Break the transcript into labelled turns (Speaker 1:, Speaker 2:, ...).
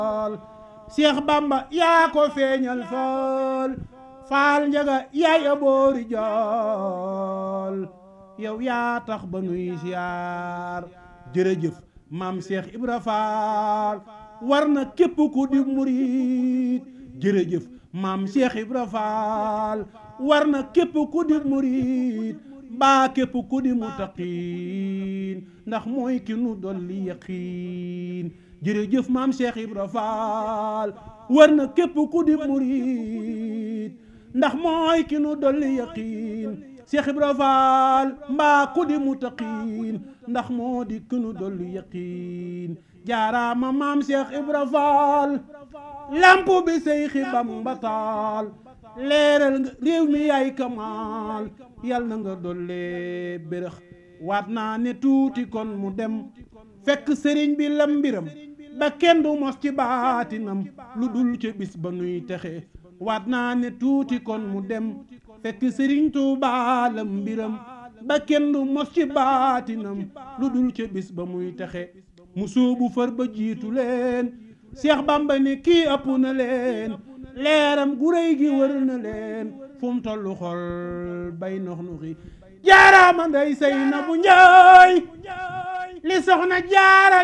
Speaker 1: Seex Bamba yaa ko feeñal faal faal njaga yaay aboori jool yow yaa tax ba nuy siyaar jërëjëf maam Seex Ibra Faal war na képp ku di murit jërëjëf maam Seex Ibra Faal war na képp ku di murit mbaa képp ku di mutaqiin ndax mooy ki nu dolli yaqiin jërëjëf maam Cheikh Ibra Faal war na képp ku di murit ndax mooy ki nu dolli yaqiin Cheikh Ibra Faal mbaa ku di mutaqiin ndax moo di ki nu dolli yaqiin jaaraama maam Cheikh Ibra Faal lamp bi Seyxi Bamba taal leeral nga réew mi yaay kamaal yal na nga dollee bérëx waat naa ne tuuti kon mu dem fekk sëriñ bi lam mbiram ba kenn du mos ci baatinam lu dul ca bis ba nuy texe waat naa ne tuuti kon mu dem fekk sëriñ Tuubaa lam mbiram ba kenn du mos ci baatinam lu dul ca bis ba muy texe mu suubu fër ba jiitu leen Seex Bamba ne kii ëpp na leen leeram gu réy gi wër na leen fu mu tollu xol bay nox nuxi jaaraama nday say na bu njaay li soxna jaara